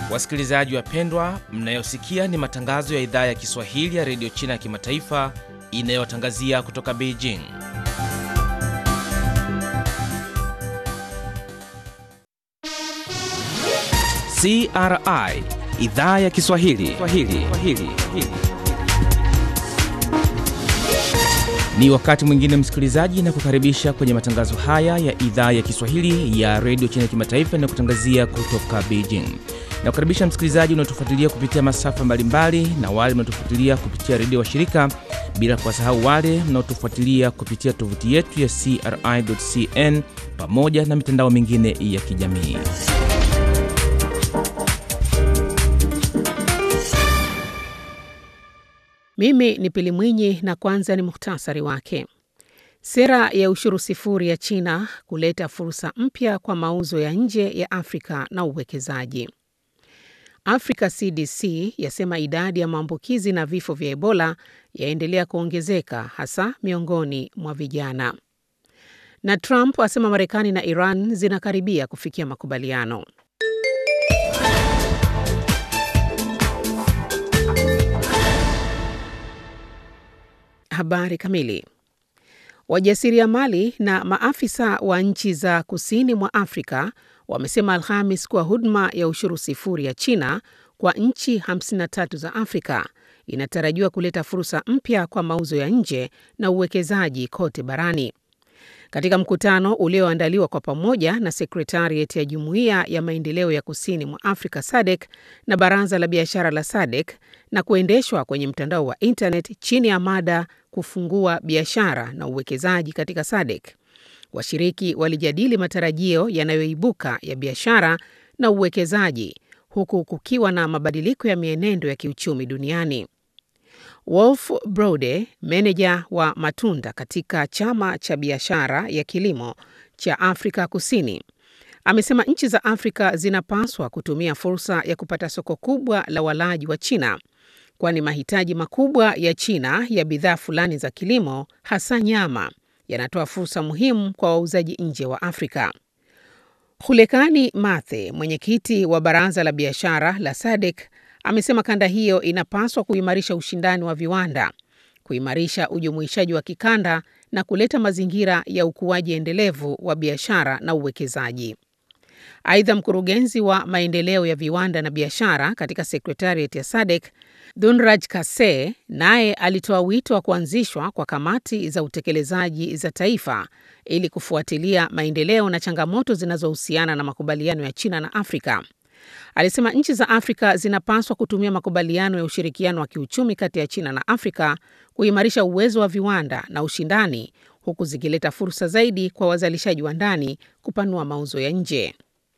Wasikilizaji wapendwa, mnayosikia ni matangazo ya idhaa ya Kiswahili ya redio China ya kimataifa inayotangazia kutoka Beijing. CRI idhaa ya Kiswahili Swahili. Swahili. Ni wakati mwingine msikilizaji, na kukaribisha kwenye matangazo haya ya idhaa ya Kiswahili ya redio China ya kimataifa inayokutangazia kutoka Beijing. Na kukaribisha msikilizaji unaotufuatilia kupitia masafa mbalimbali na wale mnaotufuatilia kupitia redio wa shirika, bila kuwasahau wale mnaotufuatilia kupitia tovuti yetu ya CRI.cn pamoja na mitandao mingine ya kijamii. Mimi ni Pili Mwinyi na kwanza ni muhtasari wake. Sera ya ushuru sifuri ya China kuleta fursa mpya kwa mauzo ya nje ya Afrika na uwekezaji. Africa CDC yasema idadi ya maambukizi na vifo vya Ebola yaendelea kuongezeka hasa miongoni mwa vijana. Na Trump asema Marekani na Iran zinakaribia kufikia makubaliano. Habari kamili. Wajasiriamali na maafisa wa nchi za kusini mwa Afrika wamesema Alhamis kuwa huduma ya ushuru sifuri ya China kwa nchi 53 za Afrika inatarajiwa kuleta fursa mpya kwa mauzo ya nje na uwekezaji kote barani. Katika mkutano ulioandaliwa kwa pamoja na sekretariat ya Jumuiya ya Maendeleo ya Kusini mwa Afrika SADC na Baraza la Biashara la SADC na kuendeshwa kwenye mtandao wa internet chini ya mada kufungua biashara na uwekezaji katika SADC. Washiriki walijadili matarajio yanayoibuka ya biashara na uwekezaji huku kukiwa na mabadiliko ya mienendo ya kiuchumi duniani. Wolf Brode, meneja wa matunda katika chama cha biashara ya kilimo cha Afrika Kusini, amesema nchi za Afrika zinapaswa kutumia fursa ya kupata soko kubwa la walaji wa China, kwani mahitaji makubwa ya China ya bidhaa fulani za kilimo, hasa nyama, yanatoa fursa muhimu kwa wauzaji nje wa Afrika. Hulekani Mathe, mwenyekiti wa baraza la biashara la SADC, amesema kanda hiyo inapaswa kuimarisha ushindani wa viwanda, kuimarisha ujumuishaji wa kikanda na kuleta mazingira ya ukuaji endelevu wa biashara na uwekezaji. Aidha, mkurugenzi wa maendeleo ya viwanda na biashara katika sekretariat ya SADC Dhunraj Kase naye alitoa wito wa kuanzishwa kwa kamati za utekelezaji za taifa ili kufuatilia maendeleo na changamoto zinazohusiana na makubaliano ya China na Afrika. Alisema nchi za Afrika zinapaswa kutumia makubaliano ya ushirikiano wa kiuchumi kati ya China na Afrika kuimarisha uwezo wa viwanda na ushindani, huku zikileta fursa zaidi kwa wazalishaji wa ndani kupanua mauzo ya nje.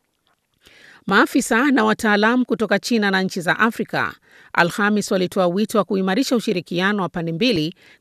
Maafisa na wataalamu kutoka China na nchi za Afrika Alhamis walitoa wito wa kuimarisha ushirikiano wa pande mbili